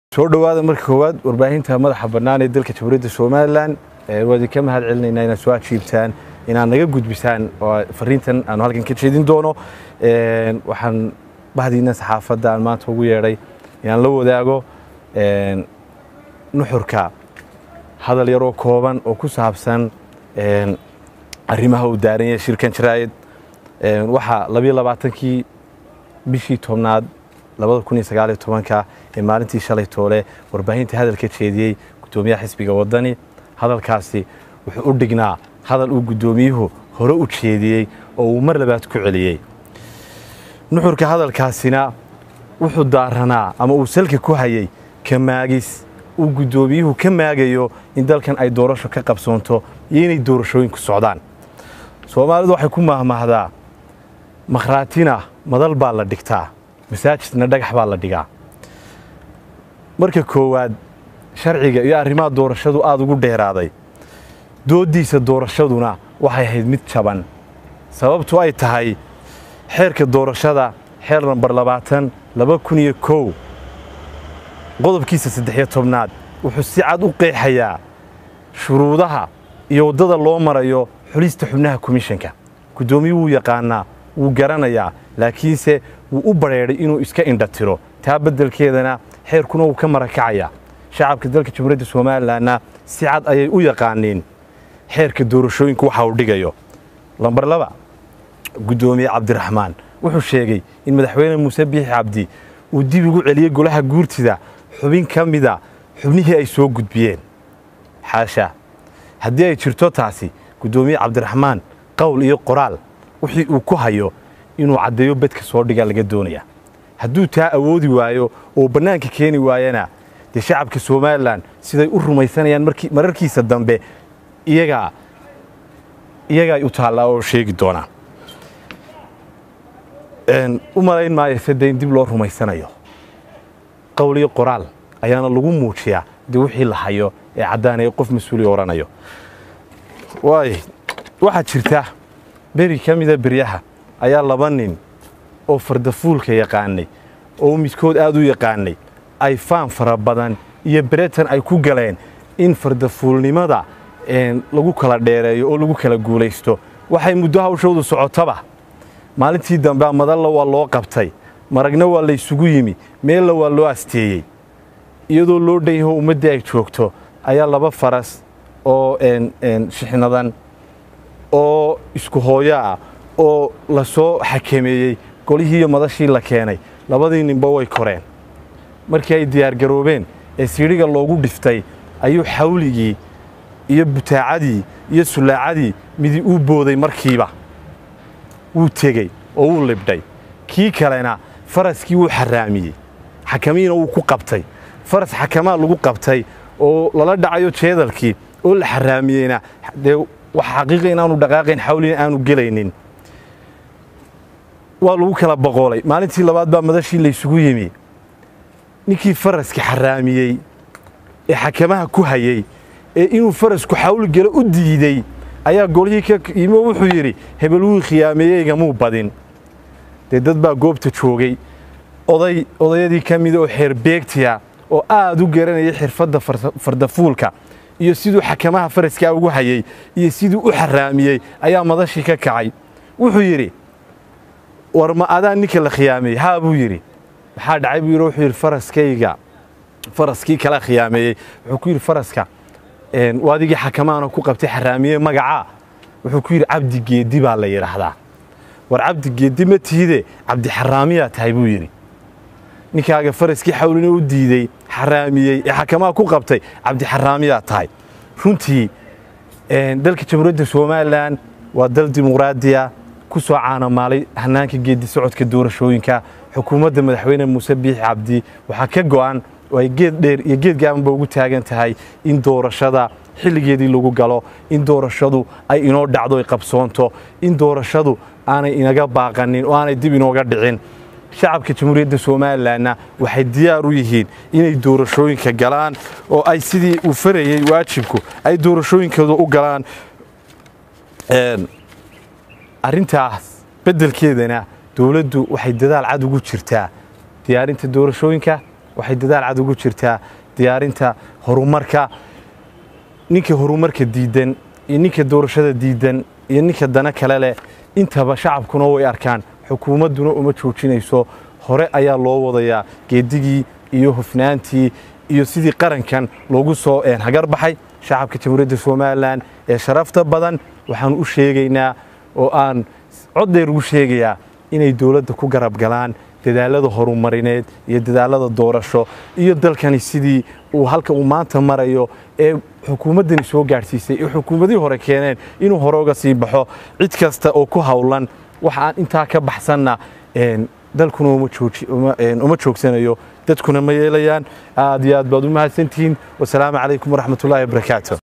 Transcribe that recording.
soo dhowaada marka koowaad warbaahinta madaxa bannaan ee dalka jamhuuriyadda somalilan waa idinka mahad celinaynaa inaad soo ajiibtaan inaad naga gudbisaan oo fariintan aanu halkan ka jeedin doono waxaan bahdiina saxaafadda aan maanta ugu yeedhay inaan la wadaago nuxurka hadal yaroo kooban oo ku saabsan arrimaha uu daaran yahay shirkan jaraa'id waxaa labiyo labaatankii bishii tobnaad labada kun iyo sagaaliyo tobanka ee maalintii shalay toole warbaahinta hadalka jeediyey guddoomiyaha xisbiga waddani hadalkaasi wuxuu u dhignaa hadal uu guddoomiyuhu hore u jeediyey oo uu mar labaad ku celiyey nuxurka hadalkaasina wuxuu daaranaa ama uu salka ku hayey ka maagis uu guddoomiyuhu ka maagayo in dalkan ay doorasho ka qabsoonto iyo inay doorashooyinku socdaan soomaalidu waxay ku mahmahdaa makhraatina madal baa la dhigtaa masaajidna dhagax baa la dhigaa marka koowaad sharciga iyo arrimaha doorashadu aada ugu dheeraaday dooddiisa doorashaduna waxay ahayd mid jaban sababtu ay tahay xeerka doorashada xeer nambar labaatan laba kun iyo kow qodobkiisa saddexiyo tobnaad wuxuu si cad u qeexayaa shuruudaha iyo waddada loo marayo xulista xubnaha komishanka guddoomiyuu wuu yaqaanaa wuu garanayaa laakiinse wuu u badrheedhay inuu iska indhatiro taa beddelkeedana xeerkuna wuu ka marakacayaa shacabka dalka jamhuuriyadda somalilanna si cad ayay u yaqaaniin xeerka doorashooyinku waxa uu dhigayo lambar laba guddoomiye cabdiraxmaan wuxuu sheegay in madaxweyne muuse biixi cabdi uu dib ugu celiyey golaha guurtida xubin ka mida xubnihii ay soo gudbiyeen xaasha haddii ay jirto taasi guddoomiye cabdiraxmaan qowl iyo qoraal wixii uu ku hayo inuu caddeeyo bedka soo dhiga laga doonaya hadduu taa awoodi waayo oo bannaanka keeni waayana dee shacabka somalilan siday u rumaysanayaan mararkiisa dambe iyagaa iyagaay u taallaa oo sheegi doonaa u malayn maayo sade in dib loo rumaysanayo qowl iyo qoraal ayaana lagu muujiyaa dee wixii la hayo ee caddaanaya qof mas-uuli odhanayo waay waxaa jirta beri ka mida beryaha ayaa laba nin oo fardafuulka yaqaanay oo midkood aad u yaqaanay ay faan fara badan iyo beretan ay ku galeen in fardafuulnimada lagu kala dheereeyo oo lagu kala guulaysto waxay muddo hawshoodu socotaba maalintii dambe madalla waa loo qabtay maragna waa laysugu yimi meella waa loo asteeyey iyadoo loo dhan yaho ummaddii ay joogto ayaa laba faras oo shixnadan oo isku hooyo ah oo la soo xakameeyey golihii iyo madashii la keenay labadii ninba way koreen markii ay diyaargaroobeen ee siidhiga loogu dhiftay ayuu xawligii iyo butaacadii iyo sulaacadii midi uu booday markiiba wuu tegey oo wuu libdhay kii kalena faraskii wuu xaraamiyey xakamiina wuu ku qabtay faras xakamaa lagu qabtay oo lala dhacayo jeedalkii oo la xaraamiyeyna dee wax xaqiiqa inaanu dhaqaaqayn xawlina aanu gelaynin waa lagu kala boqoolay maalintii labaad baa madashii laysugu yimi ninkii faraska xaraamiyey ee xakamaha ku hayey ee inuu farasku xawl gelo u diidey ayaa golihii ka yimi oo wuxuu yidhi hebel wuu khiyaameeyeygamuu badin dee dad baa goobta joogay oday odayadii ka mida oo xeerbeegtiya oo aad u garanayay xirfadda fardafuulka iyo siduu xakamaha faraskaa ugu hayey iyo siduu u xaraamiyey ayaa madashii ka kacay wuxuu yidhi war ma adaa ninka la khiyaameeyey haa buu yidhi maxaa dhacay buu yidhi wuxuu yidhi faraskayga faraskii kala khiyaameeyey wuxuu ku yidhi faraska waadigii xakamaana ku qabtay xaraamiyey magacaa wuxuu ku yidhi cabdi geedi baa la yidhaahdaa war cabdi geedi ma tiide cabdi xaraamiyaa tahay buu yidhi ninkaaga faraskii xawlina u diidey xaraamiyey ee xakamaha ku qabtay cabdi xaraamiyaa tahay runtii dalka jamhuuriyadda somalilan waa dal dimuqraadiya ku soo caanamaalay hanaanka geedi socodka doorashooyinka xukuumadda madaxweyne muuse biixi cabdi waxaa ka go'an oo ay geed dheer iyo geed gaabanba ugu taagan tahay in doorashada xilligeedii lagu galo in doorashadu ay inoo dhacdo ay qabsoonto in doorashadu aanay inaga baaqanin oo aanay dib inooga dhicin shacabka jamhuuriyadda somalilanna waxay diyaar u yihiin inay doorashooyinka galaan oo ay sidii uu farayey waajibku ay doorashooyinkooda u galaan arrintaas beddelkeedana dowladdu waxay dadaal cad ugu jirtaa diyaarinta doorashooyinka waxay dadaal cad ugu jirtaa diyaarinta horumarka ninka horumarka diidan iyo ninka doorashada diidan iyo ninka dana kale leh intaba shacabkuna way arkaan xukuumadduna uma joojinayso hore ayaa loo wadayaa geedigii iyo hufnaantii iyo sidii qarankan loogu soo hagar baxay shacabka jamhuuriyadda somalilan ee sharafta badan waxaan u sheegaynaa oo aan coddeer ugu sheegayaa inay dowladda ku garab galaan dadaalada horumarineed iyo dadaalada doorasho iyo dalkani sidii uu halka uu maanta marayo ee xukuumaddani soo gaadhsiisay ee xukuumadihii hore keeneen inuu hore uga sii baxo cid kasta oo ku howlan waxa aan intaa ka baxsanna dalkuna uma joogsanayo dadkuna ma yeelayaan aad iyo aad baad u mahadsantihiin wasalaamu calaykum waraxmatullahi wabarakaatu